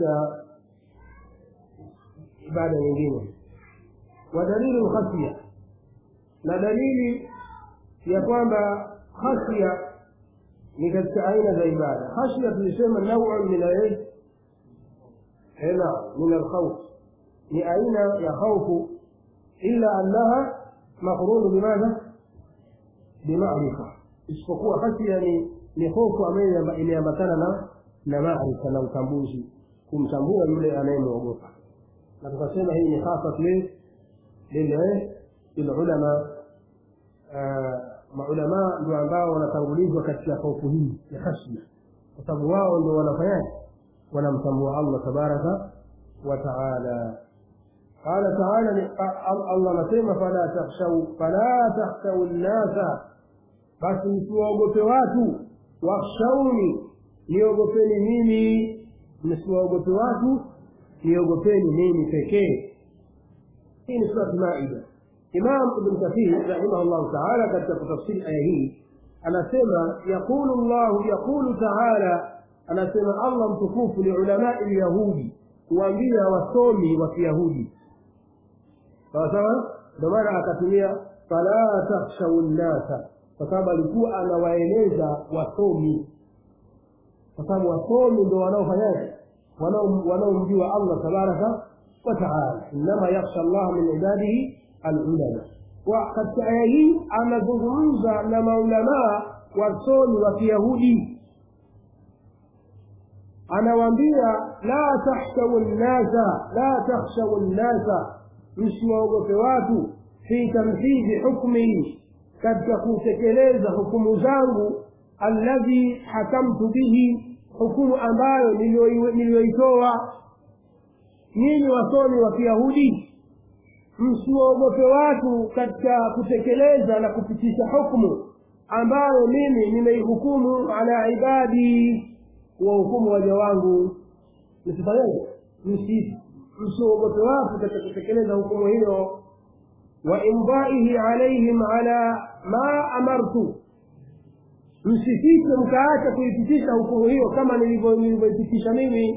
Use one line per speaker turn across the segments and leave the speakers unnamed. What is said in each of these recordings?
katika ibada nyingine wa dalilu khashya na dalili ya kwamba khashya ni katika aina za ibada khashya tulisema nauun min al hela min alkhawf ni aina ya khaufu illa annaha maqrunu bimadha bimarifa isipokuwa khashya ni ni hofu ambayo imeambatana na na maarifa na utambuzi kumtambua yule anayemwogopa na tukasema hii ni hasa lile lilulama maulamaa ndio ambao wanatangulizwa katika hofu hii ya khashya kwa sababu wao ndio wanafanyaje wanamtambua allah tabaraka wa taala قال تعالى الله anasema fala takhshau fala takhshau nnasa basi msiwaogope watu wakhshauni niogopeni mimi msiwaogope watu niogopeni mimi pekee hii ni surat maida imam ibn kathir rahimahullahu taala katika kutafsiri aya hii anasema yaqulu llahu yaqulu taala anasema allah mtukufu liulamai lyahudi kuambia wasomi wa kiyahudi sawa sawa ndio maana akatumia fala takhshau nnasa kwa sababu alikuwa anawaeleza wasomi kwa sababu wasomi ndo wanaofanyaje wanaomjua allah tabaraka wataala innama yakhsha llaha min ibadihi alulama wa katika aya hii anazungumza na maulamaa wasomi wa kiyahudi anawaambia la takhshau nnasa la takhshau nnasa msiwaogope watu fi tamhidhi hukmi katika kutekeleza hukumu zangu alladhi hakamtu bihi hukumu ambayo niliyoitoa nyinyi wasomi wa kiyahudi msiwaogope watu katika kutekeleza na kupitisha hukumu ambayo mimi nimeihukumu ala ibadi wahukumu waja wangu msifanyaje msiogope watu katika kutekeleza hukumu hilo wa imdaihi alaihim ala ma amartu msifike mkaacha kuipitisha hukumu hiyo kama nilivyoipitisha mimi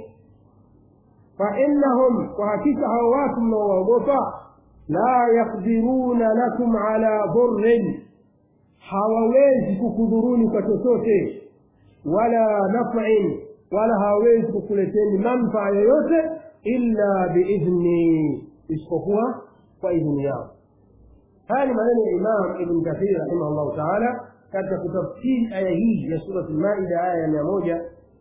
fainnahum kwa hakika hao watu mnaowaogopa la yakdiruna lakum ala dhurrin hawawezi kukudhuruni kwa chochote wala nafin wala hawawezi kukuleteni manfaa yoyote illa biidhni isipokuwa kwa idhini yao haya ni maneno ya imam ibn kathir rahimahullahu taala katika kutafsiri aya hii ya surat lmaida aya ya mia moja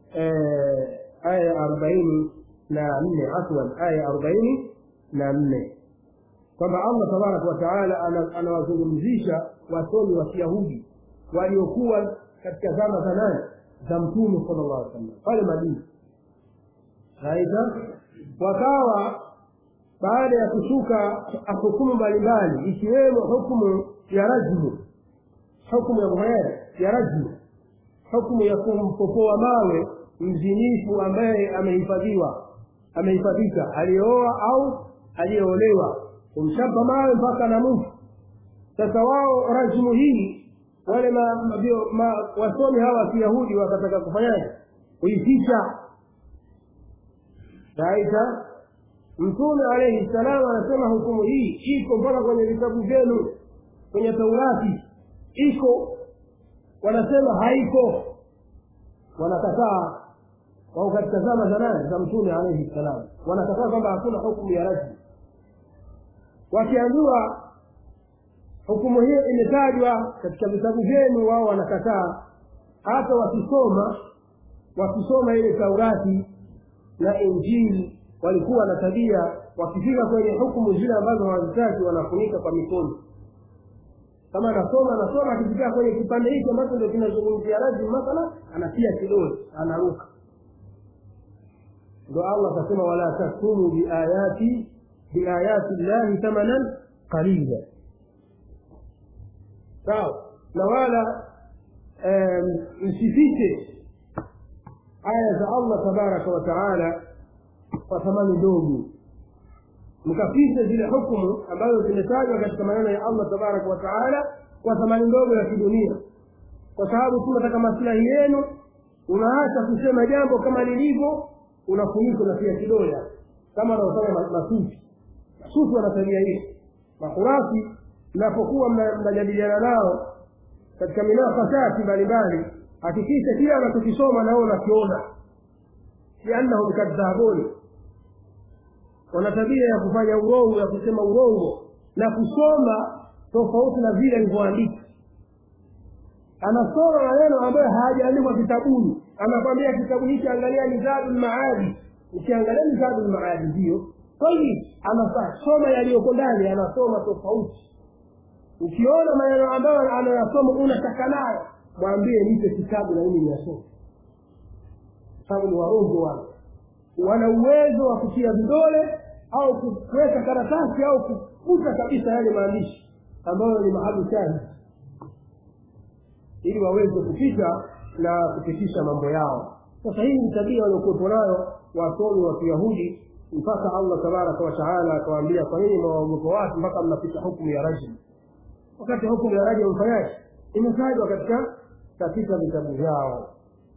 aya ya arobaini na nne afwan aya ya arobaini na nne kwamba allah tabaraka wataala anawazungumzisha wasomi wa kiyahudi waliokuwa katika zama za nane za mtume sala llah alih sallam pale madina aidha wakawa baada ya kushuka hukumu mbalimbali ikiwemo hukumu ya rajmu hukumu ya muhayari ya rajmu hukumu ya kumpopoa mawe mzinifu ambaye amehifadhiwa amehifadhika aliyeoa au aliyeolewa kumchapa mawe mpaka na mufu sasa wao rajmu hii wale ma, ma, ma, wasomi hawa wa kiyahudi wakataka kufanyaje kuificha saita mtume alaihi salam anasema hukumu hii iko mpaka kwenye vitabu vyenu kwenye taurati iko wanasema haiko wanakataa wao katika zama za nane za mtume alaihi salam wanakataa kwamba hakuna hukumu ya rajmu wakiambiwa hukumu hiyo imetajwa katika vitabu vyenu wao wanakataa hata wakisoma wakisoma ile taurati na injili walikuwa na tabia wakifika kwenye hukumu zile ambazo hawazitaki wanafunika kwa mikono kama anasoma anasoma akifikia kwenye kipande hiki ambacho ndio kinazungumzia rajmu mathala anatia kidole anaruka ndo allah akasema wala taktumu biayati biayati llahi thamanan qalila sawa na wala msifiche aya za allah tabaraka wa taala kwa thamani ndogo mkafiche zile hukumu ambazo zimetajwa katika maneno ya allah tabaraka wa taala kwa thamani ndogo ya kidunia kwa sababu tu nataka maslahi yenu unaacha kusema jambo kama lilivyo unafunikwa na pia kidoya kama wanaofanya masufi masufi wana tabia hiyo makurasi mnapokuwa mnajadiliana nao katika minafasati mbalimbali hakikisha kila anachokisoma nao unakiona liannahum kadhabun wana tabia ya kufanya urongo ya kusema urongo na kusoma tofauti na vile alivyoandika anasoma maneno ambayo hayajaandikwa kitabuni anakwambia kitabu hiki angalia mizadu lmaadi ukiangalia mizadu lmaadi ndiyo tayib anasoma yaliyoko ndani anasoma tofauti ukiona maneno ambayo anayasoma unataka nayo mwambie nipe kitabu na mimi niyasome sababu ni warongo wale wana uwezo wa kutia vidole au kuweka karatasi au kufuta kabisa yale maandishi ambayo ni mahali shahidi ili waweze kupita na kupitisha mambo yao sasa hii ni tabia waliokuwepo nayo wasomi wa kiyahudi mpaka allah tabaraka wataala akawaambia kwa nini mwaogopa watu mpaka mnapita hukumu ya rajim wakati hukumu ya rajim mfanyaji imetajwa katika katika vitabu vyao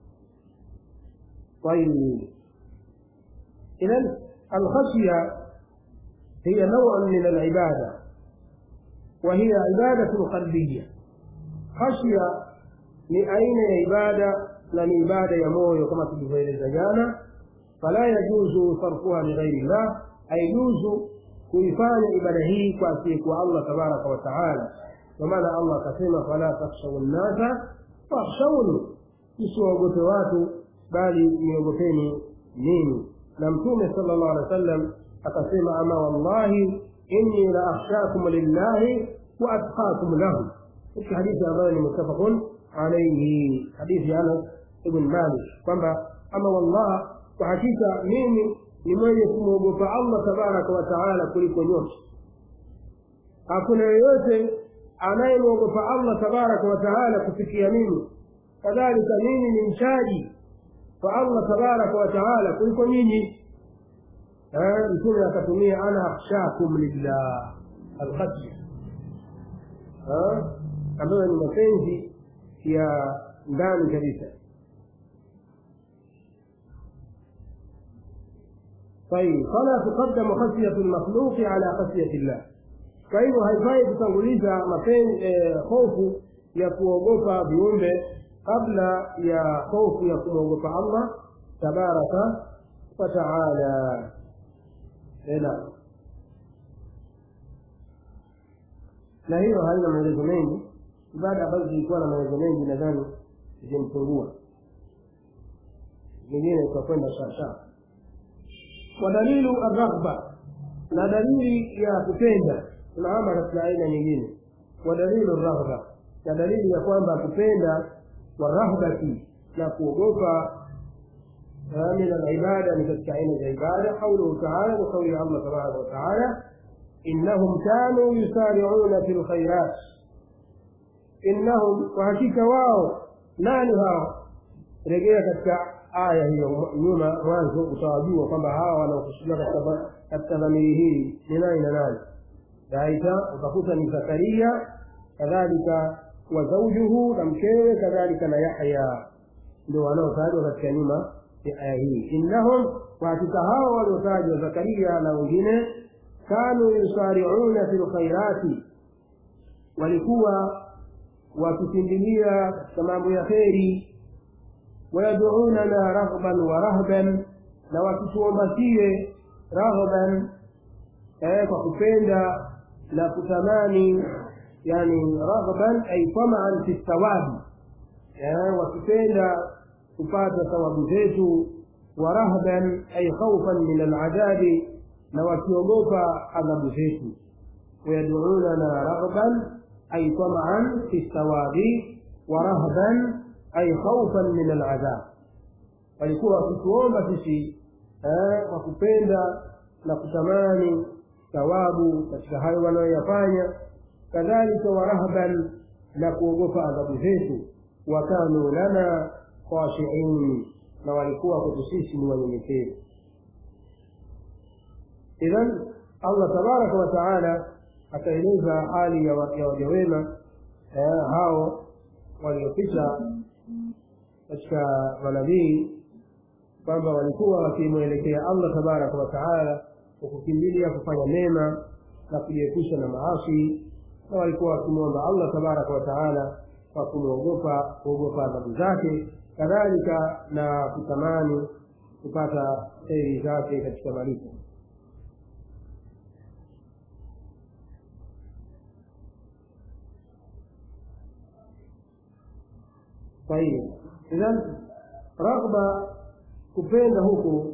طيب إذا الخشية هي نوع من العبادة وهي عبادة قلبية خشية ni aina ya ibada na ni ibada ya moyo kama tulivyoeleza jana fala yajuzu sarfuha lighairi llah haijuzu kuifanya ibada hii kwa asiyekuwa allah tabaraka wataala kwa maana allah akasema fala takhshau nnasa fakhshauni msiwaogope watu bali niogopeni mimi na mtume sala llahu alehi wa sallam akasema ama wallahi inni la akhshakum lillahi wa atqakum lahu katika hadithi ambayo ni muttafaqun alaihi hadithi ya anas ibn malik kwamba ama wallah kwa hakika mimi ni mwenye kumwogopa allah tabaraka wa taala kuliko nyote hakuna yeyote anayemwogopa allah tabaraka wa taala kufikia mimi kadhalika mimi ni mchaji kwa allah tabaraka wa taala kuliko nyinyi mtume akatumia ana akhshakum lillah alkhashya ambayo ni mapenzi ya ndani kabisa طيب فلا تقدم خشية المخلوق على خشية الله kwa hivyo haifai kutanguliza hofu ya kuogopa viumbe kabla ya hofu ya kumwogopa allah tabaraka wataala ena na hiyo haina maelezo mengi ibada ambazo zilikuwa na maelezo mengi nadhani zimepungua zingine itakwenda sawasawa wadalilu arraghba na dalili ya kupenda tunaama katika aina nyingine wadalilu raghba na dalili ya kwamba kupenda warahbati na kuogopa min alibada ni katika aina za ibada qauluhu taala ni kauli ya allah tabaraka wataala innahum kanu yusariuna fi lkhairat innahum kwa hakika wao nani hao rejea katika aya hiyo nyuma mwanzo utawajua kwamba hawa wanaokusudiwa katika katika dhamiri hii ni nani na nani daita utakuta ni zakaria kadhalika wa zaujuhu na mkewe kadhalika na yahya ndio wanaotajwa katika nyuma ya aya hii innahum kwa hakika hao waliotajwa zakaria na wengine kanu yusariuna fi lkhairati walikuwa wakikimbilia katika mambo ya kheri wayaduunana raghban wa rahban na wakituombasie raghban eh, kwa kupenda na kutamani yani raghban ay tamaan fi thawabi eh, wakipenda kupata thawabu zetu wa rahban ay khaufan min aladhabi na wakiogopa adhabu zetu wayaduunana raghban ay tamaan fi thawabi wa rahban ay khaufan min aladhab walikuwa wakituomba sisi kwa kupenda na kutamani thawabu katika hayo wanayoyafanya kadhalika warahban na kuogopa adhabu zetu wakanu lana khashiin na walikuwa kwetu sisi ni wanyenyekevu idhan allah tabaraka wa taala akaeleza hali ya waja wema hao waliopita katika manabii kwamba walikuwa wakimwelekea allah tabaraka wataala kwa kukimbilia kufanya mema na kujiepusha na maasi na walikuwa wakimwomba allah tabaraka wataala kwa kumwogopa kuogopa adhabu zake kadhalika na kutamani kupata heri zake katika malipo kwa hiyo idhan raghba kupenda huku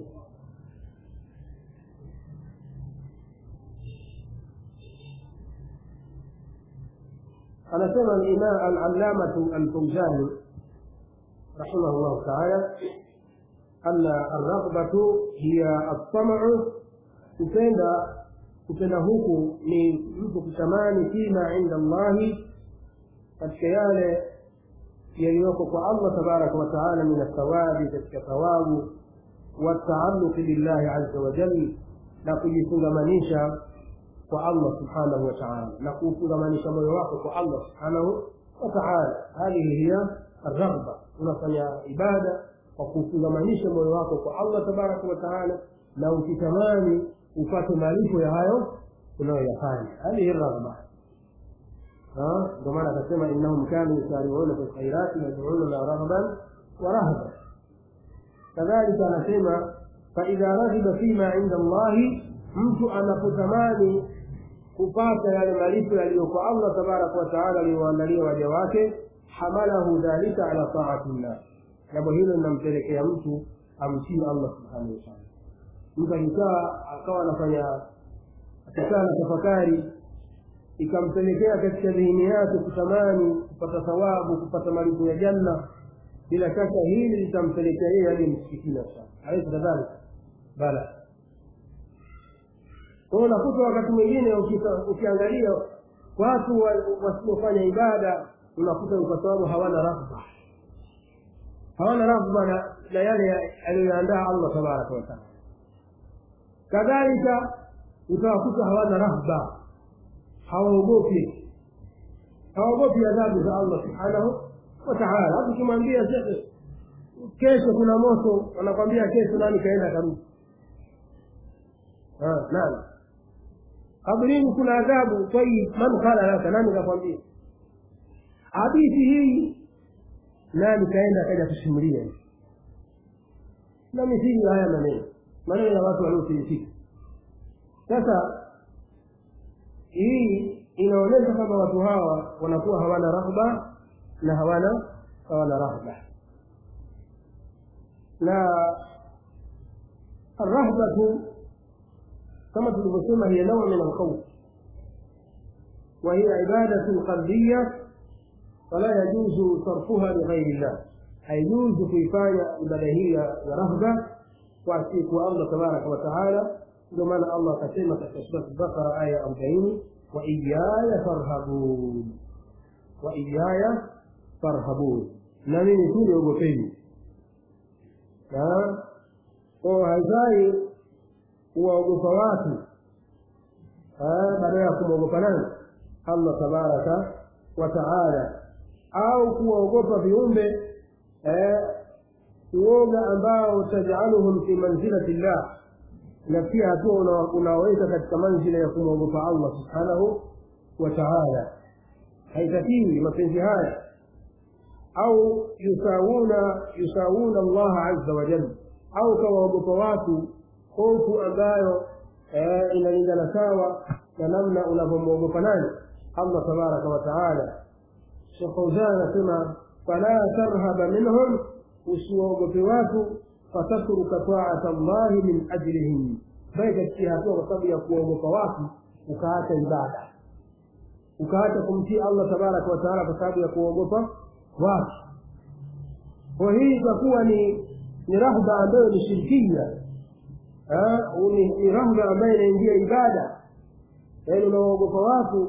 anasema alallamatu alfauzani رحمه الله تعالى أن الرغبة هي الطمع kupenda kupenda huku ni mtu kutamani fima inda allahi katika yale yaliyoko kwa allah tabaraka wataala min athawabi katika thawabu wataalluqi billahi aza wajal na kujifungamanisha kwa allah subhanahu wataala na kuufungamanisha moyo wako kwa allah subhanahu wataala hadhihi hiya arraghba unafanya ibada kwa kufungamanisha moyo wako kwa allah tabaraka wataala na ukitamani upate malipo ya hayo unayoyafanya hadhihi raghba ndio maana akasema innahum kanu yusariuna fi lkhairati yadununa raghban wa rahban kadhalika anasema faidha raghiba fima inda allahi mtu anapotamani kupata yale malipo yaliyo kwa allah tabaraka wataala aliyoandalia waja wake hamalahu dhalika ala taati llah jambo hilo linampelekea mtu amtii allah subhanahu wataala mtu akikaa akawa anafanya akikaa na tafakari ikampelekea katika dhihini yake kutamani kupata thawabu kupata malipo ya janna bila shaka hili litampelekea yeye hadi msikitini sana alaisi kadhalika bala kwao unakuta wakati mwingine ukiangalia watu wasiofanya ibada unakuta kwa sababu hawana raghba hawana raghba na, na yale aliyoandaa allah tabaraka wataala kadhalika utawakuta hawana rahba hawaogopi hawaogopi adhabu za allah subhanahu wataala hata ukimwambia shekhe kesho kuna moto wanakwambia kesho nani kaenda karudi nani kabrini kuna adhabu tayib man qala laka nani kakwambia hadithi hii nani kaenda akaja kusimulia na mithili haya maneno maneno ya watu waliofilisika sasa hii inaonyesha kwamba watu hawa wanakuwa hawana rahba na hawana hawana rahba na arrahbatu kama tulivyosema hiya naua min alkhawf وهي عبادة قلبية فلا يجوز صرفها لغير الله هيجوز كيفاية عبادة رهبة وأتيك الله تبارك وتعالى كما الله قسمة في البقرة آية 40 وإياي فارهبون وإياي فارهبون na mimi tu niogopeni ko haifai kuwaogopa watu badala ya kumwogopa nani allah tabaraka wa taala au kuwaogopa viumbe uoga ambao tajaluhum fi manzilati llah na pia hatua unaoweka katika manzila ya kumwogopa allah subhanahu wa taala haitakiwi mapenzi haya au yusawuna yusawuna allaha aza wajal au kawaogopa watu hofu ambayo inalingana sawa na namna unavyomwogopa nani allah tabaraka wa taala shekh fauzan anasema fala tarhaba minhum usiwaogope watu fatatruka taata llahi min ajlihim bali katika hatua kwa sababu ya kuwaogopa watu ukaacha ibada ukaacha kumtii allah tabaraka wa taala kwa sababu ya kuogopa watu kwa hii itakuwa ni ni rahba ambayo ni shirkia ni rahba ambayo inaingia ibada yaani unawaogopa watu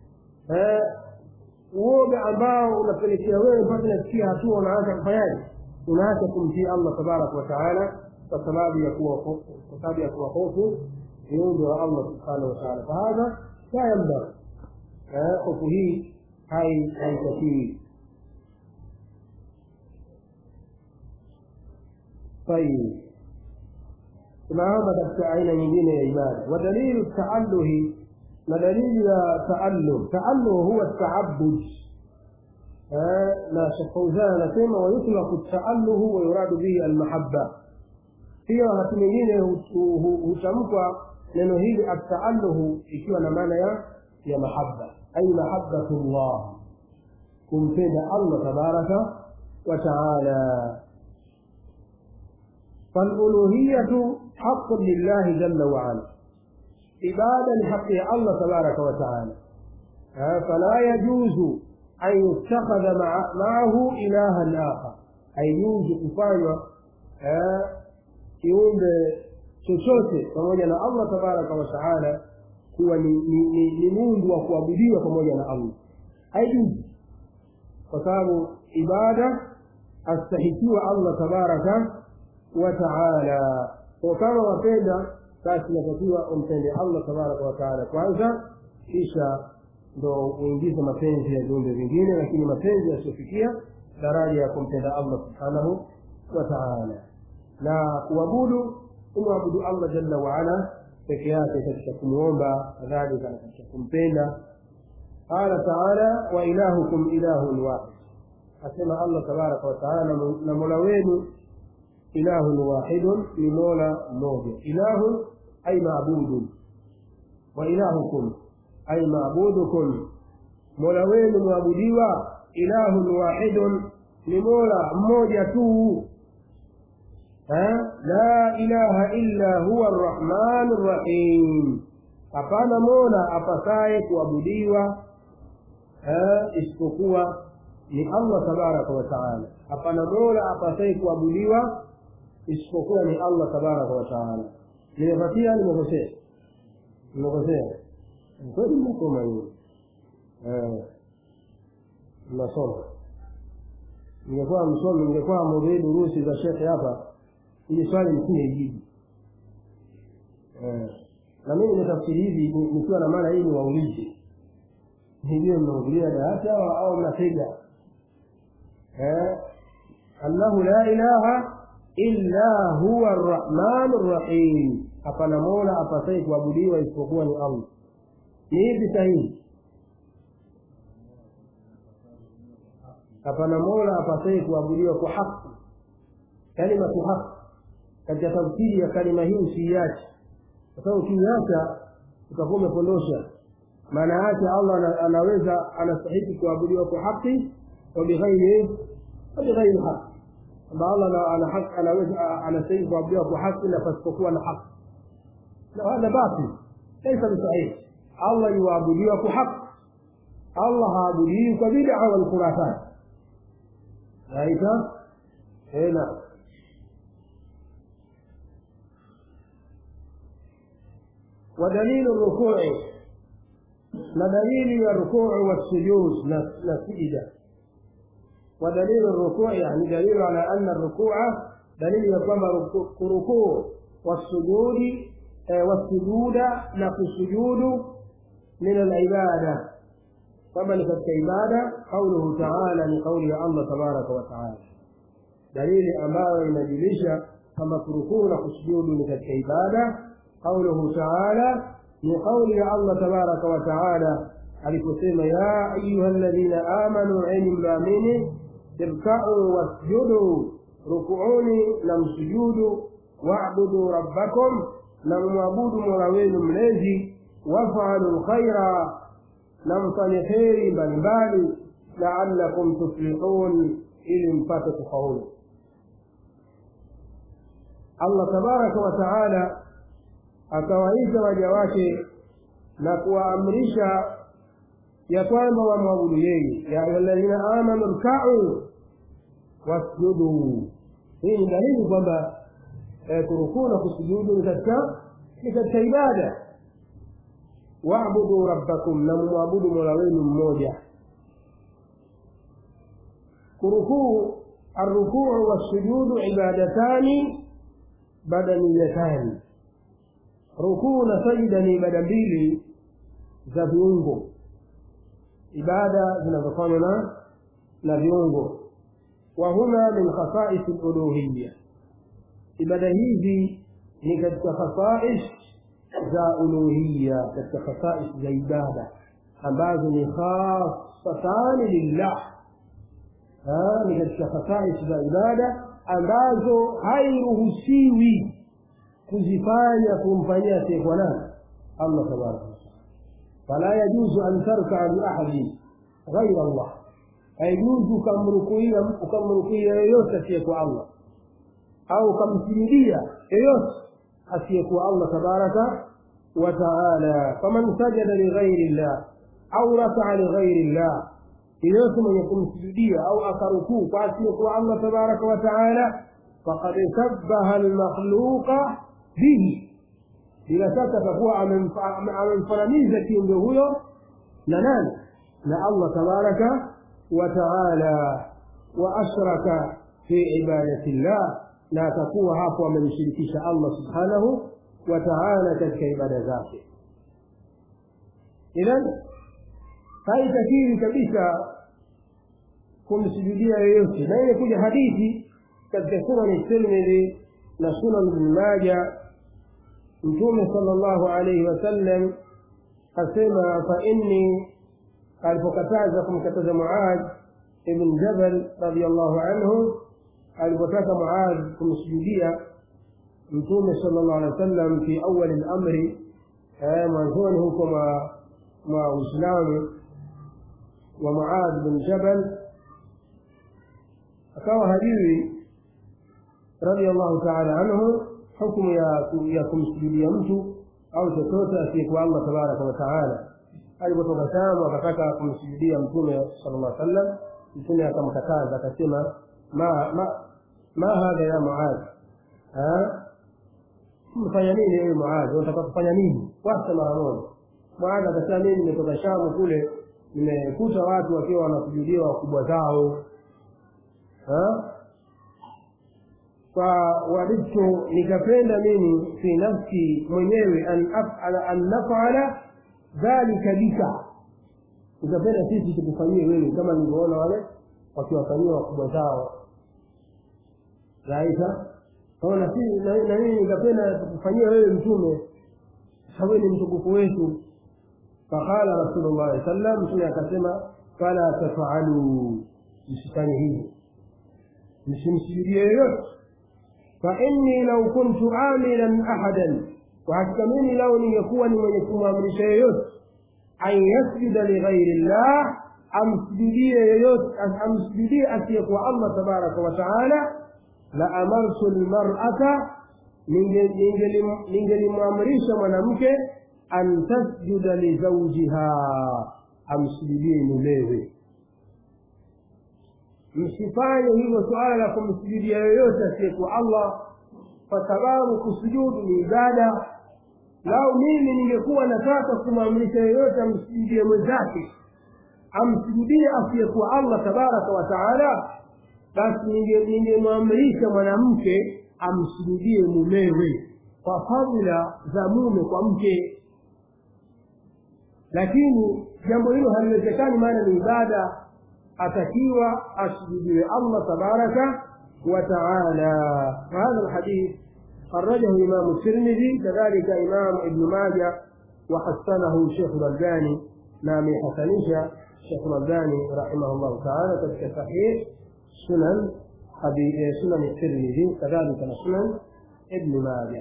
uoga ambao unapelekea wewe mpaka nafikia hatua unaanza kufanyaje unaacha kumtii allah tabaraka wataala kwa sababu ya kuwa kwa sababu ya kuwa hofu viumbe wa allah subhanahu wataala fahadha la yambaghi hofu hii haitakiwi طيب tunaona katika aina nyingine ya ibada wa dalilu taalluhi na dalili ya taalluh taalluh huwa taabud na Sheikh Fauzan anasema wayutlaku taalluhu wa yuradu bihi almahabba pia wakati mwingine hutamkwa neno hili ataalluhu ikiwa na maana ya ya mahabba ay mahabbatullah kumpenda Allah tabaraka wa taala فالألوهية حق لله جل وعلا عبادة لحق الله تبارك وتعالى فلا يجوز أن يتخذ مع معه إلها آخر أي يوجد كفاية kiumbe chochote pamoja na Allah tabaraka wa taala kuwa ni, ni, ni, ni mungu wa kuabudiwa pamoja na Allah haijuzi kwa sababu ibada astahikiwa Allah tabaraka wa taala kwa kama wapenda basi inatakiwa umpende Allah tabaraka wa taala kwanza kisha ndo uingize mapenzi ya viumbe vingine lakini mapenzi yasiyofikia daraja ya kumpenda Allah subhanahu wa taala na kuabudu kumwabudu Allah jalla waala peke yake katika kumwomba kadhalika na katika kumpenda qala taala wa ilahukum ilahun wahid asema Allah tabaraka wa taala na mola wenu ilahun wahidun ni mola mmoja ilahun ay maabudun wa ilahukum ay maabudukum mola wenu mwabudiwa ilahun wahidun ni mola mmoja tu la ilaha illa huwa arrahman rrahim hapana mola apasaye kuabudiwa isipokuwa ni allah tabaraka wa taala hapana mola apasaye kuabudiwa isipokuwa ni allah tabaraka wa taala nimepatia nimekosea nimekosea kweli mnasoma hiyo mnasoma ningekuwa msomi ningekuwa mudhii durusi za shekhe hapa ili swali nisingejibu na mimi nimetafsiri hivi nikiwa na maana hii ni waulize nijue mnahudhuria darasa au mnatega annahu la ilaha illa huwa arrahmanu rrahim hapana mola apasai kuabudiwa isipokuwa ni allah ni hivi sahihi hapana mola apasai kuabudiwa kwa haki kalimatu haki katika tafsiri ya kalima hii usiiache kwa sababu ukiiacha utakuwa umepondosha maana yake allah anaweza anastahiki kuabudiwa kwa haki wabighairi wabighairi haki kwamba allah anaweza anastahiki kuabudiwa kwa haki na pasipokuwa na haki na hadha batil laisa bisahihi allah yuabudiwa kwa haki allah haabudiwi kwa bid'a wal khurafat raita naam ودليل الركوع ودليل الركوع والسجود نسجد ودليل الركوع يعني دليل على أن الركوع دليل يقوم ركوع والسجود والسجود نقي السجود من العبادة طبعا في العبادة قوله تعالى لقول الله تبارك وتعالى دليل أمام المجلس كما ركوع وسجود من العبادة قوله تعالى من قول الله تبارك وتعالى aliposema ya ayuha alladhina amanu enyi mnaamini irkau wasjudu rukuuni na msujudu wabudu rabbakum na mwabudu mola wenu mlezi wafalu lkhaira na mfanye kheri mbalimbali laalakum tuflihun ili mpate kufaulu allah tabaraka wa taala akawaita waja wake na kuwaamrisha ya kwamba wamwabudu yeye ya ayuhaladhina amanu rkau wasjudu hii ni dalili kwamba kurukuu na kusujudu ni katika ni katika ibada wabudu rabbakum na mumwabudu mola wenu mmoja kurukuu arrukuu wassujudu ibadatani badaniyatani rukuu na sajida ni ibada mbili za viungo ibada zinazofanywa na na viungo wa huna min khasaisi luluhiya ibada hizi ni katika khasais za uluhiya katika khasais za ibada ambazo ni khasatani lillah ni katika khasais za ibada ambazo hairuhusiwi kuzifanya kumfanyia asiyekuwa nani allah tabaraka wataala fala yajuzu an tarkaa liahadin ghaira allah haijuzu ukamrukuia ukamrukuia yoyote asiyekuwa allah au ukamsujudia yoyote asiyekuwa allah tabaraka wa taala faman sajada lighairi llah au rakaa lighairi llah yeyote mwenye kumsujudia au akarukuu kwa asiyekuwa allah tabaraka wa taala faqad shabaha almakhluqa bihi bila shaka atakuwa amemfananiza kiumbe huyo na nani na allah tabaraka wa taala wa ashraka fi ibadati llah na atakuwa hapo amemshirikisha allah subhanahu wa taala katika ibada zake idhan haitakiwi kabisa kumsujudia yoyote na imekuja hadithi katika sunani tirmidhi na sunan ibn maja mtume sala llahu alaihi wasallam asema fa inni alipokataza kumkataza muad ibn jabal radiallahu anhu alipotaka muad kumsujudia mtume sala llahu alehi wa sallam fi awali lamri mwanzoni huko mwa uislamu wa muad bin jabal akawa hajui radiallahu taala anhu hukumu ya ya kumsujudia mtu au chochote asiyekuwa allah tabaraka wataala alipotoka shamu akataka kumsujudia mtume sala llah sallam mtume akamkataza akasema ma ma ma hadha ya muad mfanya nini wewe muad unataka kufanya nini wacha mara moja muad akasema mimi nimetoka shamu kule nimekuta watu wakiwa wanasujudia wakubwa zao kwa wadidtu nikapenda mimi fi nafsi mwenyewe an afala an nafala dhalika bika nikapenda sisi tukufanyie wewe kama nilivyoona wale wakiwafanyia wakubwa zao raisa kaona si na mimi nikapenda tukufanyia wewe mtume sababu ni mtukufu wetu faqala rasulullah saa sallam mtume akasema fala tafaluu msifanye hivi msimsujudie yoyote fainni lau kuntu amilan ahadan kwa hakika mimi lau ningekuwa ni mwenye kumwamrisha yoyote an yasjuda lighairi llah amsujudie yoyote amsujudie asiyekuwa allah tabaraka wa taala la amartu lmarata ningelimwamrisha mwanamke an tasjuda lizaujiha amsujudie mumewe msifanye hilo suala la kumsujudia yoyote asiyekuwa allah kwa sababu kusujudu ni ibada lau mimi ningekuwa nataka kumwamrisha yoyote amsujudie mwenzake amsujudie asiyekuwa allah tabaraka wa taala basi ningemwamrisha mwanamke amsujudie mumewe kwa fadhila za mume kwa mke lakini jambo hilo haliwezekani maana ni ibada atakiwa asujudiwe allah tabaraka wa taala fahadha lhadith خرجه إمام الترمذي كذلك إمام ابن ماجه وحسنه شيخ الألباني نامي حسنيشة شيخ الألباني رحمه الله تعالى تلك صحيح سنن سنن الترمذي كذلك سنن ابن ماجه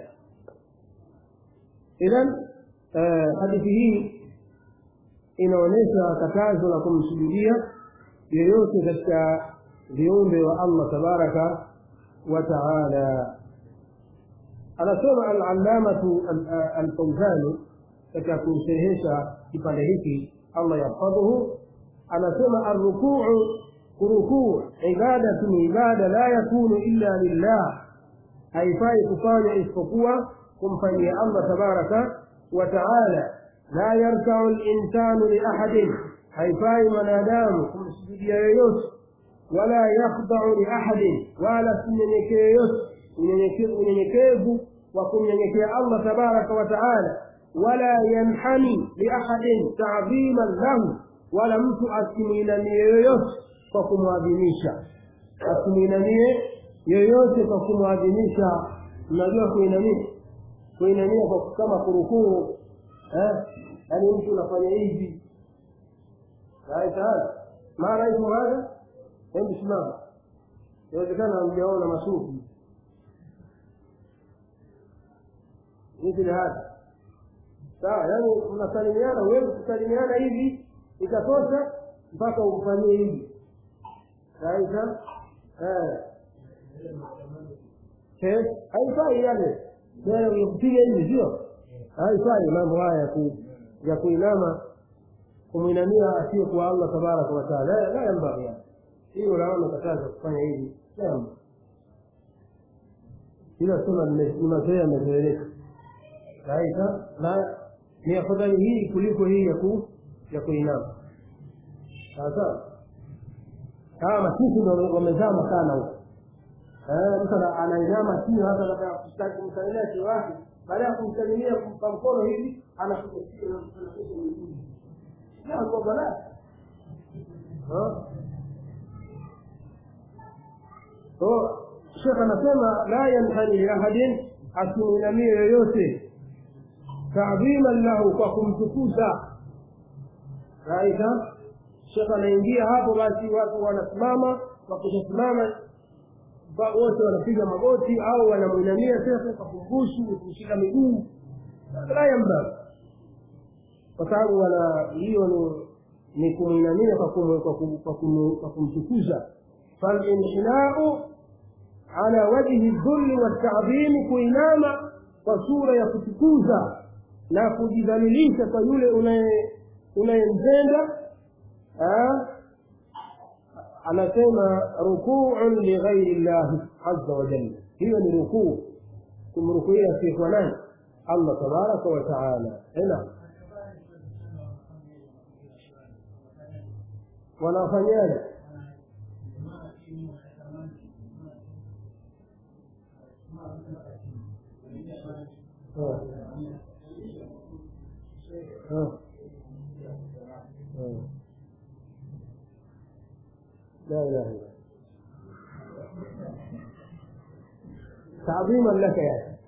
إذا حديثه inaonyesha katazo la kumsujudia yeyote katika viumbe wa allah tabaraka wa taala anasema alallamatu alfauzani katika kusherehesha kipande hiki allah yahfadhuhu anasema arrukuu kurukuu ibadatu ni ibada la yakunu illa lillah haifai kufanya isipokuwa kumfanyia allah tabaraka wa taala la yarkau linsanu liahadin haifai mwanadamu kumsujudia yoyote wala yakhdau liahadin wala simnyenyekee yoyote unyenyekevu wa kumnyenyekea allah tabaraka wa taala wala yanhani liahadin tadhiman lahu wala mtu asimwinamie yoyote kwa kumwadhimisha asimwinamie yoyote kwa kumwadhimisha mnajua kuinamia kuinamia kwa kama kurukuu eh yaani mtu unafanya hivi sawa mara hizo haya hebu simama inawezekana mjaona masufi mithili hada sawa yaani mnasalimiana huwezi kusalimiana hivi ikatosha mpaka ukufanyie hivi saisa haifai yale kupiga hivi sio haifai mambo haya ya ku ya kuinama kumwinamia asiyekuwa allah tabaraka wataala la yambaghi hiyo naona kataza kufanya hivi naam ila sema ni mazoea yamezoeleka saisa na ni afadhali hii kuliko hii ya ku ya kuinama sawasawa hawa masisi ndo wamezama sana huko mtu anainama chini hata labda kumsalimia cheo wake baada ya kumsalimia kumpa mkono hivi anakuja kwa balaa so shekh anasema la yanhani liahadin asimuinamie yoyote taadhiman lahu kwa kumtukuza raisa shekh anaingia hapo basi watu wanasimama wakishasimama wote wanapiga magoti au wanamwinamia shekhe kwa kumbusu kushika miguu la yamba kwa sababu wana hiyo ni ni kumwinamia kwa kumtukuza falinhinau ala wajhi dhulli waltadhimi kuinama kwa sura ya kutukuza na kujidhalilisha kwa yule unayempenda anasema rukuun lighairi llahi aza wajalla hiyo ni rukuu kumrukuia asiyekuwa nani allah tabaraka wataala ena wanafanyaje لا اله الا الله تعظيما لك يا اخي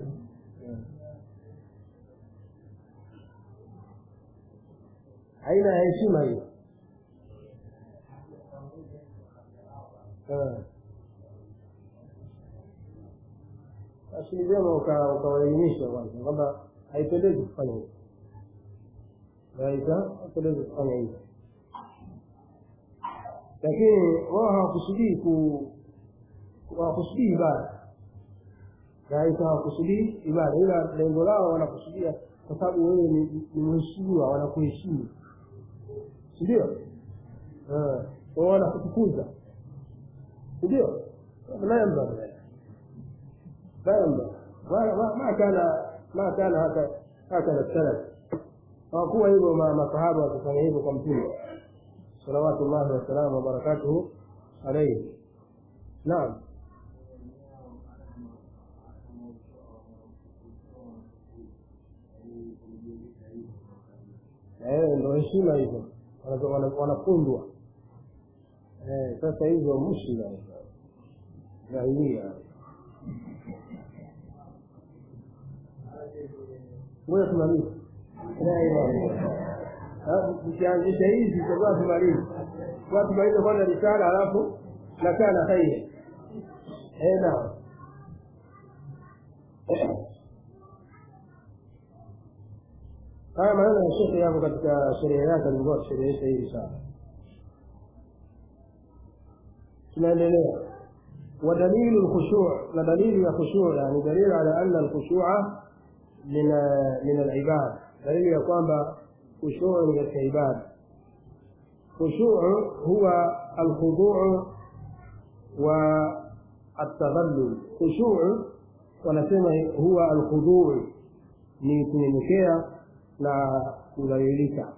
aina ya heshima hiyo basi ni vyema ukawaelimisha kwanza kwamba haipendezi kufanya hivyo aita haipendezi kufanya hivyo lakini wao hawakusudii ku hawakusudii ibada raisa hawakusudii ibada ila lengo lao wanakusudia kwa sababu wewe ni mheshimiwa wanakuheshimu sindio wao wanakutukuza sindio la yambaghi la yambaghi ma kana ma kana haka hakana salaf hawakuwa hivyo masahaba wakifanya hivyo kwa mtume صلوات الله وسلامه وبركاته عليه نعم ndo heshima hizo wanafundwa sasa hizo mushila jahilia ngoja tumalize tukianzisha hizi tutakuwa tumalize kwa tumalize kwanza risala alafu nakana khairi naam haya maneno ya shekhe yapo katika sheria yake alikuwa akisherehesha hii risala tunaendelea ودليل الخشوع ودليل الخشوع يعني دليل على أن الخشوع من من العباد دليل يقوم خشوع من العباد خشوع هو الخضوع والتذلل خشوع wanasema huwa alkhuduu ni kunyenyekea na kudhalilika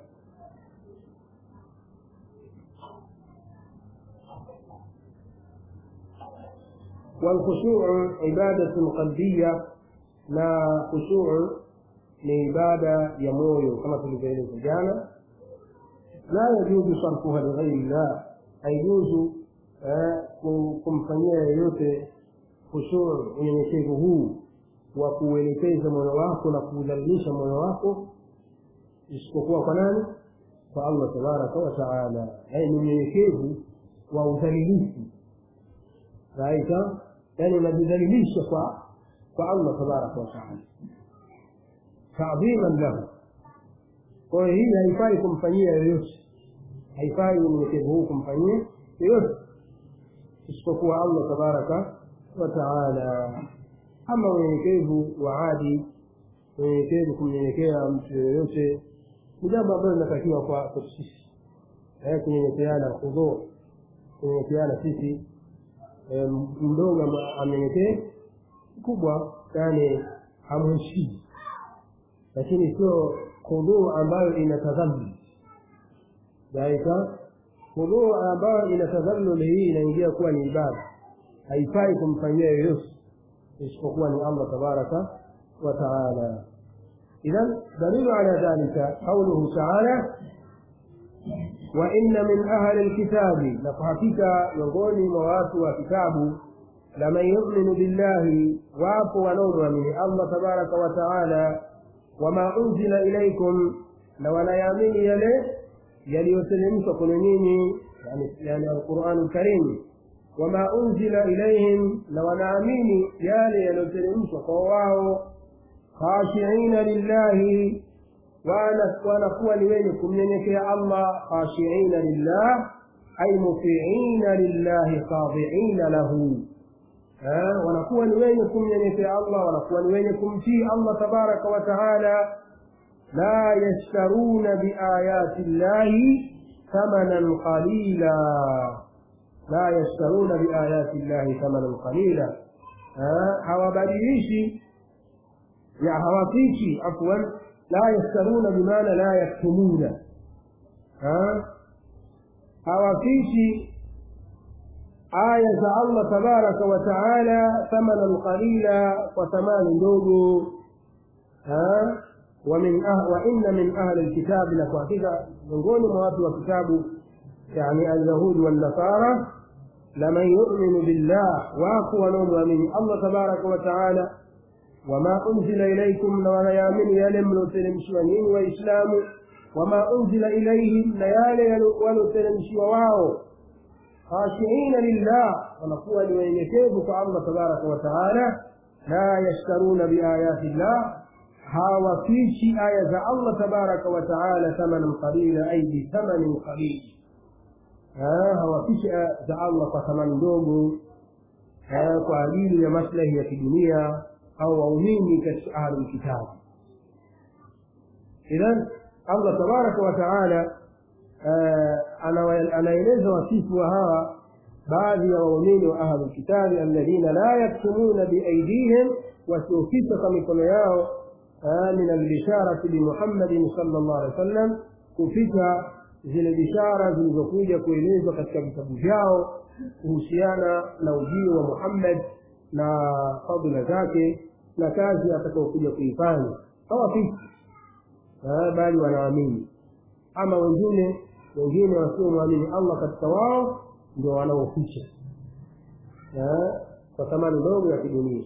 والخشوع عبادة قلبية na khusuu ni ibada ya moyo kama tulivyoeleza jana la yajuzu sarfuha lighairi llah haijuzu kumfanyia yeyote khusuu unyenyekevu huu wa kuuelekeza moyo wako na kuudhalilisha moyo wako isipokuwa kwa nani kwa allah tabaraka wataala yaani ni unyenyekevu wa udhalilifu raita yaani unajidhalilisha kwa kwa allah tabaraka wataala taadhiman lahu kwa hiyo hii haifai kumfanyia yoyote haifai unyenyekevu huu kumfanyia yoyote isipokuwa allah tabaraka wataala ama unyenyekevu wa adi unyenyekevu kumnyenyekea mtu yoyote ni jambo ambalo linatakiwa kwa kwetu sisi kunyenyekeana hudhur kunyenyekeana sisi mdogo amnyenyekee mkubwa yani hamheshimu lakini sio hudhur ambayo ina tadhallul daika hudhur ambayo ina tadhallul hii inaingia kuwa ni ibada haifai kumfanyia yoyote isipokuwa ni allah tabaraka wa taala إذا دليل على ذلك قوله تعالى وإن من أهل الكتاب لفحكك يقول موات وكتاب لمن يؤمن بالله وعفو ونور من الله تبارك وتعالى وما أنزل إليكم لو لا يامين يلي يلي يسلمك كنيني يعني, يعني القرآن الكريم وما أنزل إليهم لو لا يامين يلي يلي يسلمك قواه خاشعين لله wanakuwa ni wenye kumnyenyekea allah khashiina lillah ay mutiina lillahi khadiina lahu wanakuwa ni wenye kumnyenyekea allah wanakuwa ni wenye kumtii allah tabaraka wa taala la yashtaruna biayati llahi thamanan qalila la yashtaruna biayati llahi thamanan qalila hawabadilishi ya hawafichi afwan la yastaruna bimaana la yaktumuna hawafichi aya za allah tabaraka wa taala thamanan qalila kwa thamani ndogo ومن أه وإن من أهل الكتاب لكواتيكا miongoni mwa watu wa kitabu يعني اليهود والنصارى لمن يؤمن بالله واكو ونؤمن الله تبارك وتعالى وما أنزل إليكم ولا يامن يلم لتلمشي ونين وإسلام وما أنزل إليهم ليالي ولتلمشي وواو خاشعين لله ونقول لوينكيبك الله تبارك وتعالى لا يشترون بآيات الله هاو فيشي آية الله تبارك وتعالى ثمنا قليلا أي بثمن قليل ها هو فيشي آية الله فثمن دوغو kwa ajili ya maslahi ya kidunia au waumini katika ahli lkitabu idhan allah tabaraka wa taala anaeleza wasifu wa hawa baadhi ya waumini wa ahli lkitabi alladhina la yaktumuna biaidihim wasiofisa kwa mikono yao min albisharati bimuhammadin sala llah alih wa sallam kuficha zile bishara zilizokuja kuelezwa katika vitabu vyao kuhusiana na ujio wa muhammad na fadhila zake na kazi atakaokuja kuifanya hawafiki bali wanaamini ama wengine wengine wasiomwamini allah katika wao ndio wanaoficha kwa thamani ndogo ya kidunia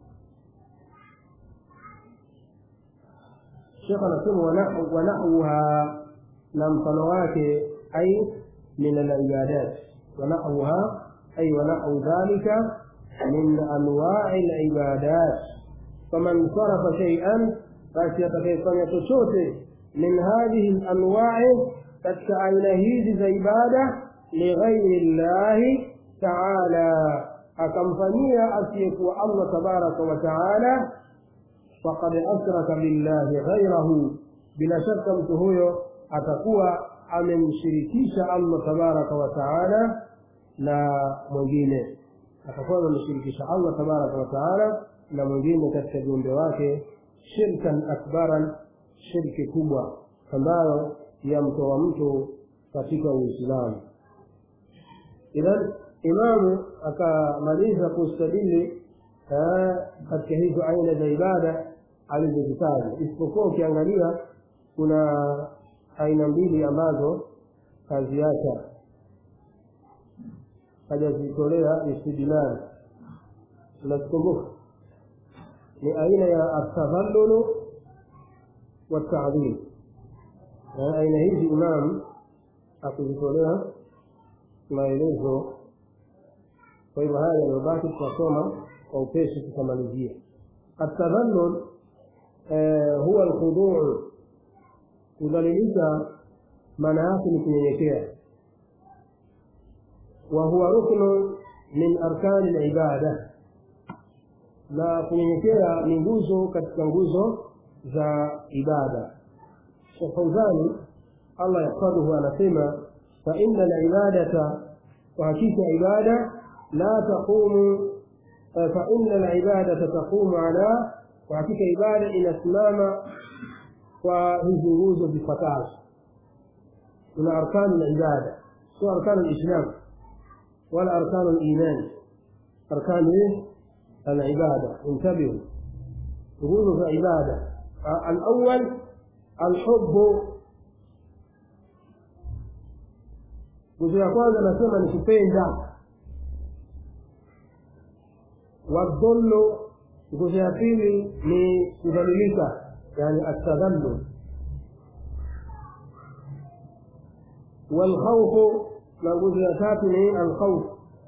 shekh anasema wanahwuha na mfano wake ai min alibadat wanahwuha ai wanahwu dhalika min anwai libadat faman sarafa shaian basi atakayefanya chochote min hadhihi lanwai katika aina hizi za ibada lighairi llahi taala akamfanyia asiyekuwa allah tabaraka wa taala faqad ashraka billahi ghairahu bila shaka mtu huyo atakuwa amemshirikisha allah tabaraka wa taala na mwingine atakuwa amemshirikisha allah tabaraka wa taala na mwingine katika viumbe wake shirkan akbaran shirki kubwa ambayo yamtoa mtu katika uislamu idhan imamu akamaliza kustadili katika hizo aina za ibada alizozitaja isipokuwa ukiangalia kuna aina mbili ambazo kaziacha hajazitolea istidlali unazikumbuka ni aina ya atadhallulu والتعظيم aina hizi imam akuzitolea maelezo kwa hivyo haya yaliyobaki tutasoma kwa upesi tutamalizia atadhallul huwa alkhuduu kudhalilisha maana yake ni kunyenyekea wa huwa ruknu min arkani libada na kunyenyekea ni nguzo katika nguzo za ibada Sheikh Fauzani Allah yahfadhuhu anasema fa inna al-ibadata wa hakika ibada la taqumu fa inna al-ibadata taqumu ala wa hakika ibada inasimama kwa hizi nguzo zifuatazo kuna arkanu al-ibada sio arkanu al-islam wala arkanu al-iman arkanu al-ibada intabihu nguzo za ibada الأول الحب nguzo ya kwanza nasema ni kupenda wadhullu nguzo ya pili ni kudhalilika yani atadhallu walkhaufu na nguzo ya tatu ni alkhauf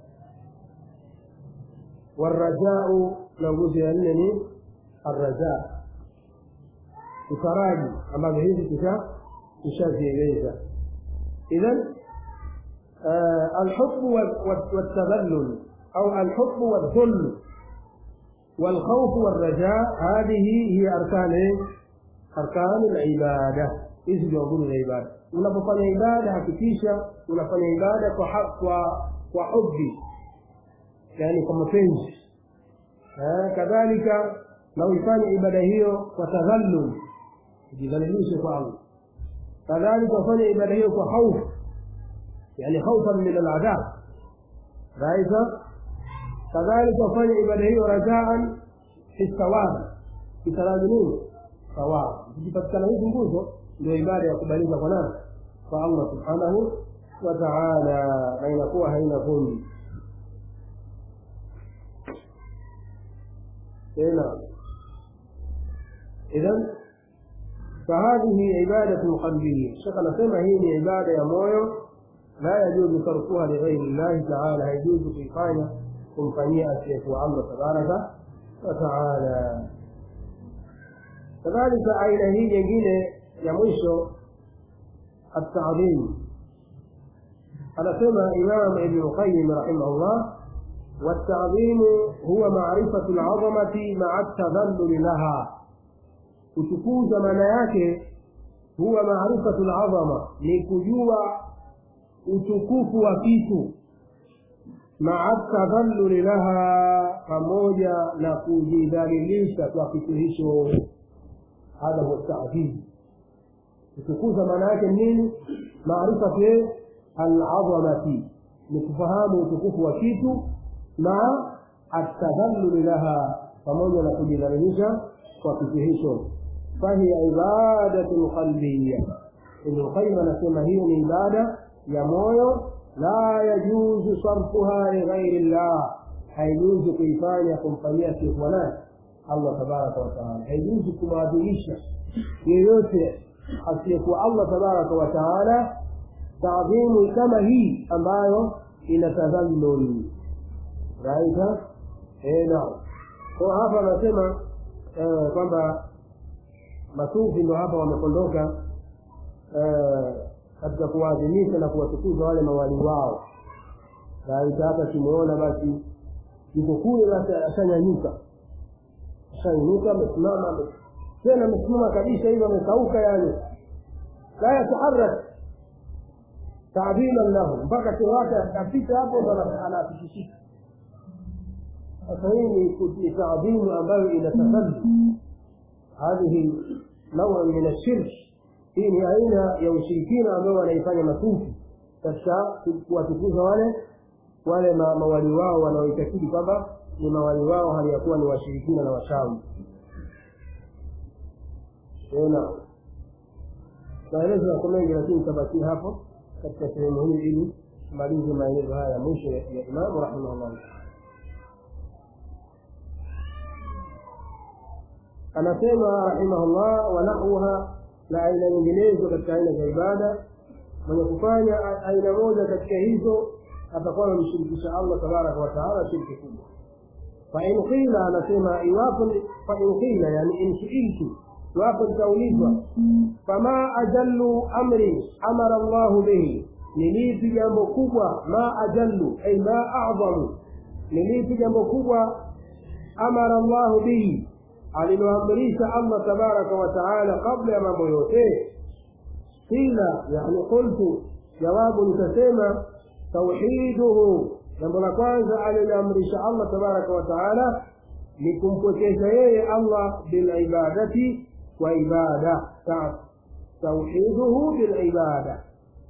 warajau na nguzo ya nne ni arrajaa utaraji ambavyo hizi tusha tushazieleza idhan alhubbu والتذلل أو الحب والذل والخوف والرجاء هذه هي أركان أركان العبادة hizi ndio nguzo za ibada unapofanya ibada hakikisha unafanya ibada kwa kwa kwa hubbi yani kwa mapenzi kadhalika na uifanye ibada hiyo kwa tadhallul ujidhalilishe kwa Allah kadhalika ufanye ibada hiyo kwa hofu yani khaufan min aladhab raisa kadhalika ufanye ibada hiyo rajaan fi thawab kitaraji nini thawab zikipatikana hizi nguzo ndio ibada ya kubalika kwa nani kwa Allah subhanahu wa ta'ala na inakuwa haina vumbi tena إذا فهذه عبادة قلبية الشيخ نسمى هي عبادة يا مويو لا يجوز تركها لغير الله تعالى يجوز في قاية kumfanyia asiyekuwa allah tabaraka wataala kadhalika aina hii nyingine ya mwisho التعظيم anasema imam ibn qayyim rahimahullah والتعظيم هو معرفة العظمة مع التذلل لها kutukuza maana yake huwa maarifatu lazama ni kujua utukufu wa kitu maa tadhalluli laha pamoja na kujidhalilisha kwa kitu hicho hadha huwa tadhim kutukuza maana yake nini maarifatu alazamati ni kufahamu utukufu wa kitu na atadhalluli laha pamoja na kujidhalilisha kwa kitu hicho fahiya ibadatu qalbiya ibnu qayyim anasema hiyo ni ibada ya moyo la yajuzu sarfuha lighairi llah haijuzu kuifanya kumfanyia asiyekuwa nani allah tabaraka wataala haijuzu kumwadhimisha yeyote asiyekuwa allah tabaraka wataala taadhimu kama hii ambayo ina tadhallul raita naam kwa hapa anasema kwamba masufi ndo hapa wamekondoka katika kuwaadhimisha na kuwatukuza wale mawali wao raita hata kimuona basi yuko kule basi ashanyanyuka ashanyanyuka amesimama tena amesimama kabisa hivyo amekauka yani la yataharak taadhiman lahu mpaka cheo wake apita hapo ndo anafikishika sasa hii ni taadhimu ambayo inatafadhi hadhihi naua min ashirk hii ni aina ya ushirikina ambayo wanaifanya masufi katika kuwatukuza wale wale mawali wao wanaoitakidi kwamba ni mawali wao hali ya kuwa ni washirikina na washawi tena maelezo yako mengi lakini tabakia hapo katika sehemu hii ili tumalize maelezo haya ya mwisho ya imamu rahimahullah anasema rahimahullah wa nahwuha na aina nyinginezo katika aina za ibada mwenye kufanya aina moja katika hizo atakuwa amemshirikisha allah tabaraka wataala shirki kubwa fain qila anasema iwapo fain qila yani in suiltu iwapo litaulizwa fama ajallu amri amara llahu bihi ni lipi jambo kubwa ma ajallu ay ma a'zamu ni lipi jambo kubwa amara llahu bihi aliloamrisha allah tabaraka wataala kabla ya mambo yote qila yani qultu jawabu nitasema tauhiduhu jambo la kwanza aliloamrisha allah tabaraka wataala ni kumpwekesha yeye allah bilibadati kwa ibada tauhiduhu bilibada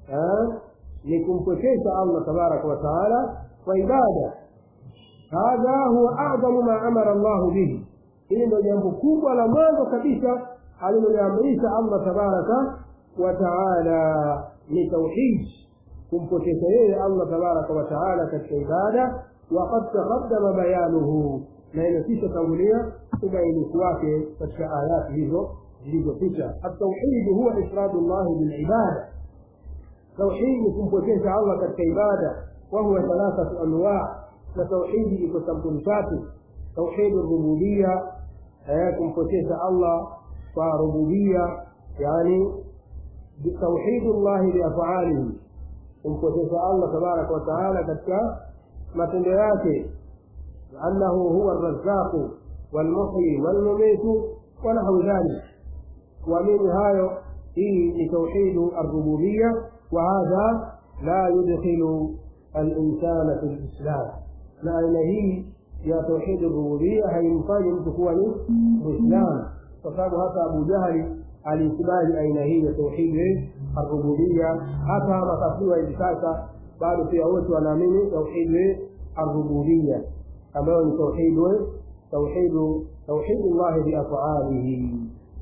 ni kumpwekesha allah tabaraka wataala kwa ibada hadha huwa adamu ma amara llahu bihi hili ndio jambo kubwa la mwanzo kabisa aliloliamrisha allah tabaraka wataala ni tauhid kumpokesha yeye allah tabaraka wataala katika ibada waqad taqaddama bayanuhu na imekisha tangulia ubainifu wake katika ayati hizo zilizopita atauhidu huwa ifradu llahi bilibada tauhidi ni kumpokesha allah katika ibada wahuwa thalathatu anwaa na tauhidi iko sampuli tatu tauhidi rububia kumpokesha allah kwa rububia yani tauhidu llahi biafalihi kumpokesha allah tabaraka wataala katika matendo yake annahu huwa razaqu walmuhyi walmumitu wanahwu dhalik kuamini hayo hii ni tauhidu arububia وهذا لا يدخل الإنسان في الإسلام na aina hii ya tauhidi rububia haimfanyi mtu kuwa ni mwislamu kwa sababu hata abu jahli aliikubali aina hii ya tauhidi arububia hata makafiri wa hivi sasa bado pia wote wanaamini tauhidi arububia ambayo ni tauhidu tauhidu tauhidu llahi biafalihi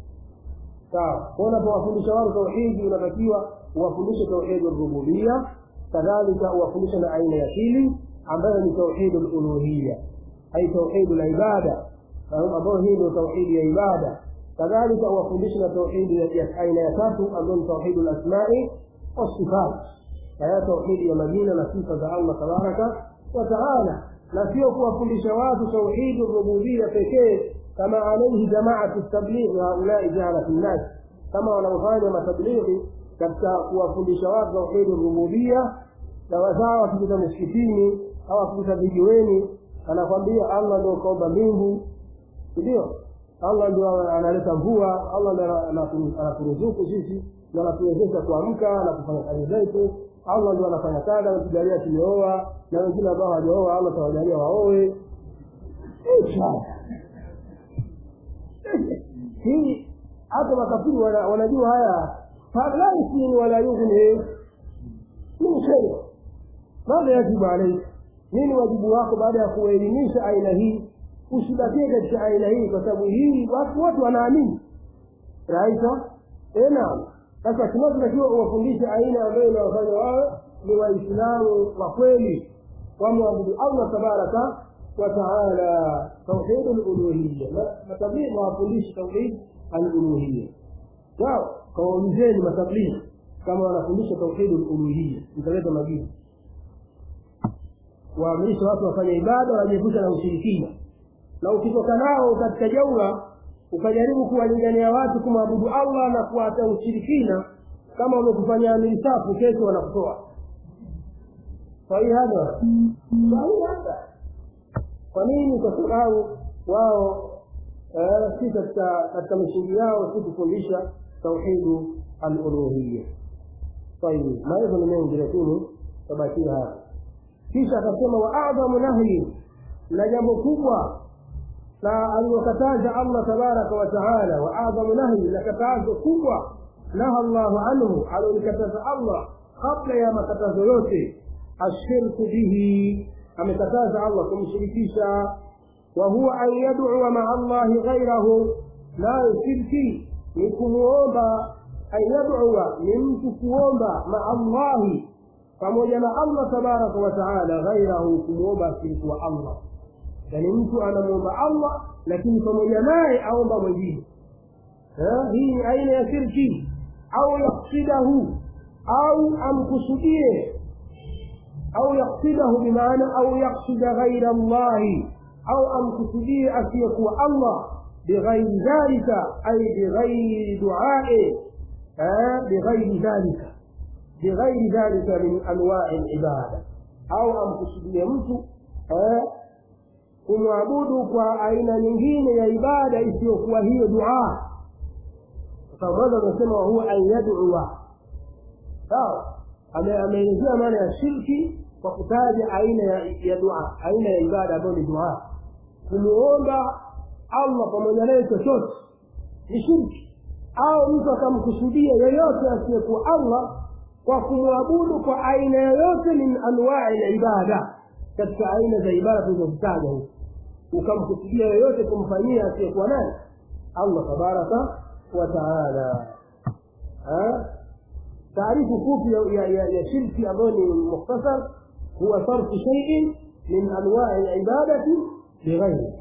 sawa kwa unapowafundisha watu tauhidi unatakiwa uwafundishe tauhidi rububia kadhalika uwafundishe na aina ya pili ambayo ni tauhidu luluhiya ai tauhidu la ibada ambayo hii ndio tauhidi ya ibada kadhalika uwafundishe na tauhidi ya aina ya tatu ambayo ni tauhidu lasmai wasifat haya tauhidi ya majina na sifa za allah tabaraka wa taala na sio kuwafundisha watu tauhidu rububia pekee kama alaihi jamaatu tablighi haulai jahalatu nnas kama wanaofanya matablighi katika kuwafundisha watu tauhidi rububia na wazao wakipita misikitini au wakipita vijiweni anakwambia allah ndio kaumba mbingu ndio allah ndio analeta mvua allah ndio anaturuzuku sisi ndio anatuwezesha kuamka na kufanya kazi zetu allah ndio anafanya kadha anatujalia tumeoa na wengine ambao hawajaoa allah tawajalia waoe hii hata makafiri wanajua haya fala yusmini wala yughni min shay madha yajibu alaik nini wajibu wako baada ya kuelimisha aina hii usibakie katika aina hii kwa sababu hii watu wote wanaamini raisa naam sasa tunachotakiwa uwafundishe aina ambayo inawafanya wawe ni waislamu wa kweli wamwabudu allah tabaraka wataala tauhidu luluhiya matablighi wawafundishe tauhid aluluhiya sawa kawaulizeni matablighi kama wanafundisha tauhidu luluhiya mtaleta majibu waamrisha watu wafanye ibada wajiepusha na ushirikina na ukitoka nao katika jaura ukajaribu kuwalingania watu kumwabudu allah na kuacha ushirikina kama wamekufanya amiri safu kesho wanakutoa sahihi hada sahihi hada kwa nini kwa sababu wao si katika katika misingi yao si kufundisha tauhidu aluluhiya tayib maelezo ni mengi lakini tabakia hapa kisha akasema wa adhamu nahyi na jambo kubwa na aliyokataza allah tabaraka wa taala wa adhamu nahyi na katazo kubwa naha llahu anhu aliolikataza allah kabla ya makatazo yote ashirku bihi amekataza allah kumshirikisha wa huwa an yadua maa allahi ghairahu nayo shirki ni kumuomba an yadua ni mtu kuomba maa allahi pamoja na allah tabaraka wa taala ghairahu kumwomba asirikuwa allah yaani mtu anamwomba allah lakini pamoja naye aomba mwingine hii ni aina ya shirki au yaksidahu au amkusudie au yaksidahu bimaana au yaksida ghaira llahi au amkusudie asiyekuwa allah bighairi dhalika ay bighairi duae bighairi dhalika bighairi dhalika min anwai libada au amkusudie mtu kumwabudu kwa aina nyingine ya ibada isiyokuwa hiyo duaa kwa mwanzo amesema wahuwa an yadua sawa ameelezea maana ya shirki kwa kutaja aina ya, ya dua aina ya ibada ambayo ni dua kumuomba allah pamoja naye chochote ni shirki au mtu akamkusudia yoyote asiyekuwa allah kwa kumwabudu kwa aina yoyote min anwai libada katika aina za ibada tulizozitaja huku ukamkusudia yoyote kumfanyia asiyekuwa nani allah tabaraka wa taala taarifu fupi ya, ya, ya shirki ambayo ni mukhtasar huwa sarfu shaiin min anwai libadati bighairi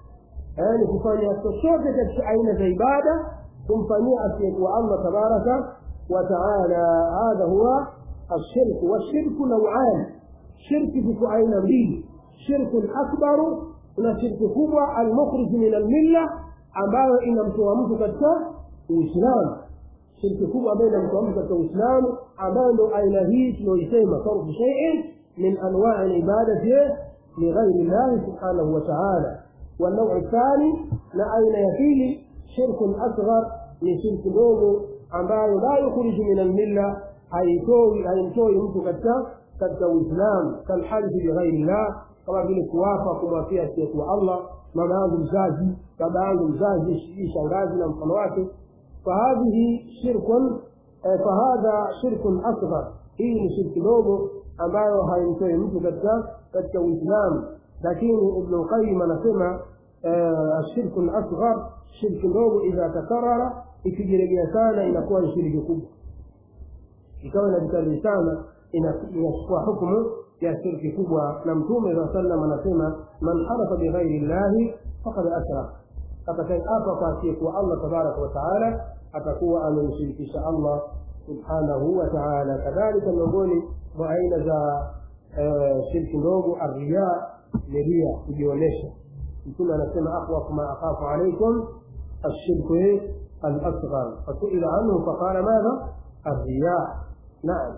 ni kufanya chochote katika aina za ibada kumfanyia asiyekuwa allah tabaraka wa taala hadha huwa alshirku walshirku nauan shirki ziko aina mbili shirku akbaru kuna shirki kubwa almukhrij min almilla ambayo inamtoa mtu katika uislamu shirki kubwa ambayo inamtoa mtu katika uislamu ambayo ndo aina hii tunaoisema sarfu shaiin min anwai libadati lighairi llahi subhanahu wa taala والنوع الثاني na aina ya pili shirku asghar ni shirki ndogo ambayo la yukhriju min almilla haitoi haimtoi mtu katika katika uislamu kalhalifi bighairi llah kama vile kuwapa kumwapia asiyekuwa allah mama yangu mzazi baba yangu mzazi sijui shangazi na mfano wake fahadhihi shirkun fahadha shirkun asghar hii ni shirki ndogo ambayo haimtoi mtu katika katika uislamu lakini ibnu lqayim anasema ashirku lasghar shirki ndogo idha takarara ikijiregea sana inakuwa ni shiriki kubwa ikawa inajikariri sana inachukua hukmu ya shirki kubwa na mtume saa salam anasema man harafa bighairi llahi fakad ashraka atakayeapa kwa asiyekuwa allah tabaraka wataala atakuwa amemshirikisha allah subhanahu wa taala kadhalika miongoni mwa aina za shirki ndogo arriya ni ria kujionyesha mtume anasema akhwafu ma akhafu alaikum الشرك الأصغر فسئل عنه فقال ماذا؟ الرياء نعم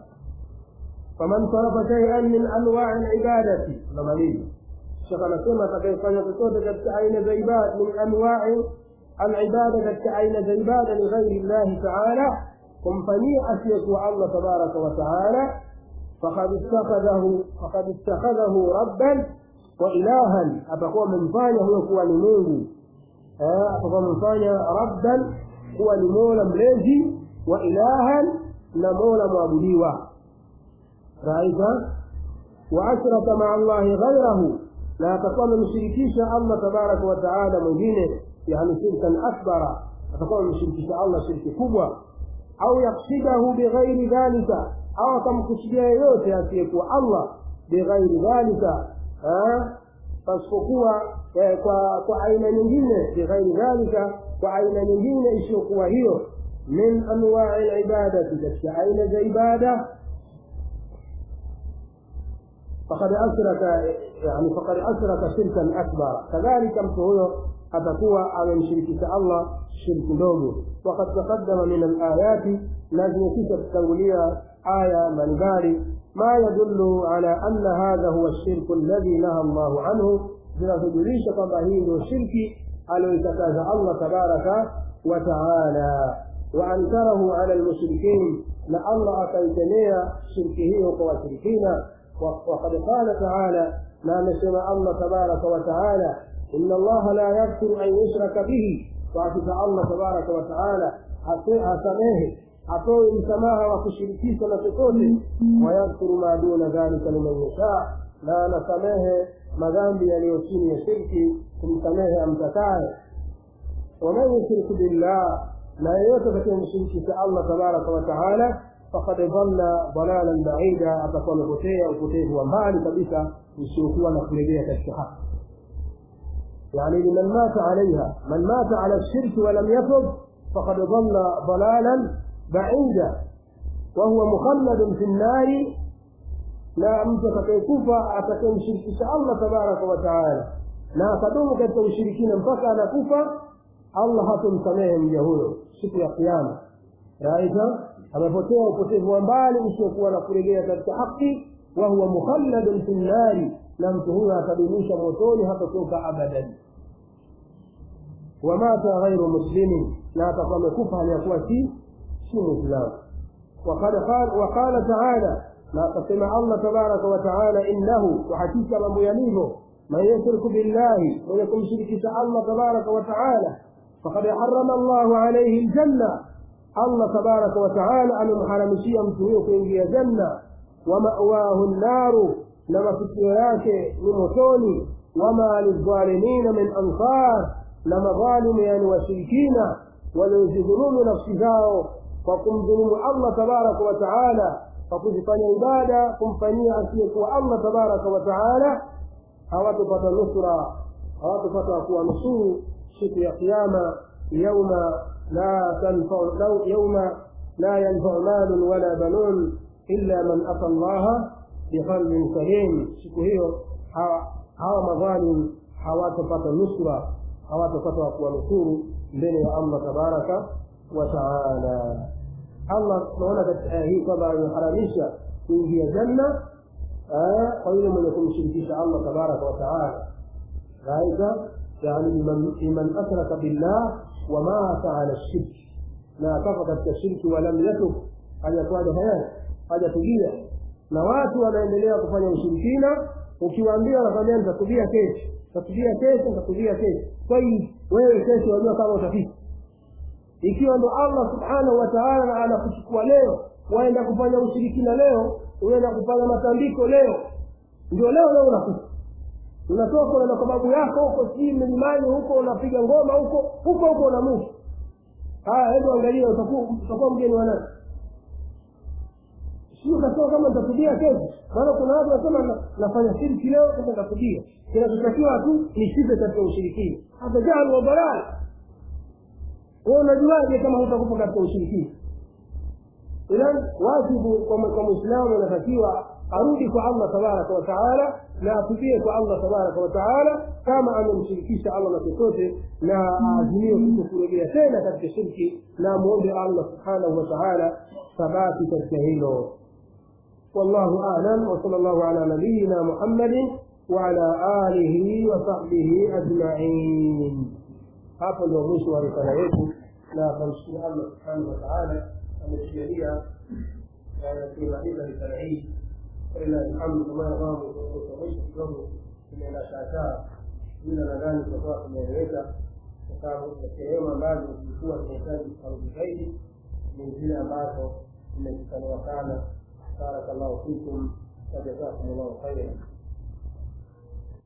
فمن صرف شيئا من أنواع العبادة لماليه الشيخ anasema atakayefanya chochote katika aina za ibada min anwai alibada katika aina za ibada lighairi llahi taala kumfanyia asiyekuwa allah tabaraka wa taala fakad ittakhadhahu fakad ittakhadhahu rabban wa ilahan atakuwa amemfanya huyo kuwa ni mungu atakuwa amemfanya rabban kuwa ni mola mlezi wa ilahan na mola mwabudiwa raisa wa ashraka maa allahi ghairahu na atakuwa amemshirikisha allah tabaraka wa taala mwingine yani shirkan akbara atakuwa amemshirikisha allah shirki kubwa au yaksidahu bighairi dhalika au akamkusudia yeyote asiyekuwa allah bighairi dhalika pasipokuwa kwa kwa aina nyingine bighairi dhalika kwa aina nyingine isiyokuwa hiyo min anwai libadati katika aina za ibada فقد أشرك يعني فقد أشرك شركا أكبر كذلك متهو أتكوى على مشركة الله شرك دوغو وقد تقدم من الآيات لازم كتب تولية آية من ذلك ما يدل على أن هذا هو الشرك الذي نهى الله عنه zinazojulishha kwamba hii ndio shirki aliyoitakaza allah tabaraka wa taala waankarahu ala lmushrikin na allah akaitemea shirki hiyo kwa washirikina وقد قال تعالى ما نسمع الله تبارك وتعالى إن الله لا يغفر أن يشرك به وعفك الله تبارك وتعالى أسميه أطوي مسماها وكشركي سنتكوتي ويغفر ما دون ذلك لمن يشاء لا نسميه madhambi yaliyo chini ya shirki kumsamehe amtakaye waman yushrik billah na yeyote katika allah tabaraka wataala fakad dhalla dalalan baida atakuwa amepotea upotevu wa mbali kabisa usiokuwa na kurejea katika haki يعني لمن مات عليها من مات على الشرك ولم يتب فقد ضل ضلالا بعيدا وهو مخلد في النار na mtu atakayekufa atakayemshirikisha allah tabaraka wa taala na akadumu katika ushirikina mpaka anakufa allah hatomsamehe mja huyo siku ya kiama raisa amepotea upotevu wa mbali usiokuwa na kurejea katika haki wahuwa mukhalladun fi nnari na mtu huyo atadumisha motoni hatotoka abadan wamata ghairu muslimin na atakuwa amekufa hali ya kuwa si si mwislamu waqala taala na akasema allah tabaraka wataala innahu kwa hakika mambo yalivyo man yushriku billahi mwenye kumshirikisha allah tabaraka wataala fakad harama llahu alaihi ljanna allah tabaraka wataala amemharamishia mtu huyo kuingia janna wamawahu nnaru na mafikio yake ni motoni wama lildhalimina min ansar na madhalimu yani washirikina waliozidhulumu nafsi zao kwa kumdhulumu allah tabaraka wataala kwa kuzifanya ibada kumfanyia asiyekuwa allah tabaraka wataala hawatopata nusra hawatopata kuwanusuru siku ya qiama yauma la tanfau yauma la yanfau malun wala banun illa man ata llaha biqalbin salim siku hiyo hawa madhalim hawatopata nusra hawatopata kuwanusuru mbele ya allah tabaraka wataala allah tunaona katika aya hii kwamba ameharamisha kuingia janna kwa yule mwenye kumshirikisha allah tabaraka wataala raisa yani liman ashraka billah wamata ala shirki na akafa katika shirki walam yatub hajakuwaja hayani hajatubia na watu wanaendelea kufanya ushirikina ukiwaambia wanakwambia nitatubia kesho nitatubia kesho nitatubia kesho kwa hiyo wewe kesho wajua kama utafika ikiwa ndo allah subhanahu wa taala anakuchukua leo waenda kufanya ushirikina leo unaenda kufanya matambiko leo ndio leo leo unakufa unatoka unaenda kwa babu yako huko sijui milimani huko unapiga ngoma huko huko huko unamufa haya hebu angalia utakuwa mgeni wa nani sio kasema kama nitatubia kesho maana kuna watu wanasema nafanya shirki leo sasa nitatubia kinachotakiwa tu nisipe katika ushirikina hata jahalu wa balali wewe unajuaje kama hutakufa katika ushirikina idan wajibu kwa mwislamu anatakiwa arudi kwa allah tabaraka wataala na atubie kwa allah tabaraka wataala kama amemshirikisha allah na chochote na aazimie kuto kurejea tena katika shirki na amwombe allah subhanahu wataala thabati katika hilo والله أعلم وصلى الله على نبينا محمد وعلى آله وصحبه أجمعين hapo ndio mwisho wa risala yetu na tunamshukuru allah subhanahu wataala ametujalia kuimaliza risala hii ila alhamdu kama ambavyo mwisho kidogo tumeenda shaasaa ila nadhani tutakuwa tumeeleweka kwa sababu sehemu ambazo zilikuwa zinahitaji kufaruji zaidi ni zile ambazo zimekutaniwa sana barakallahu fikum wajazakum llahu khairan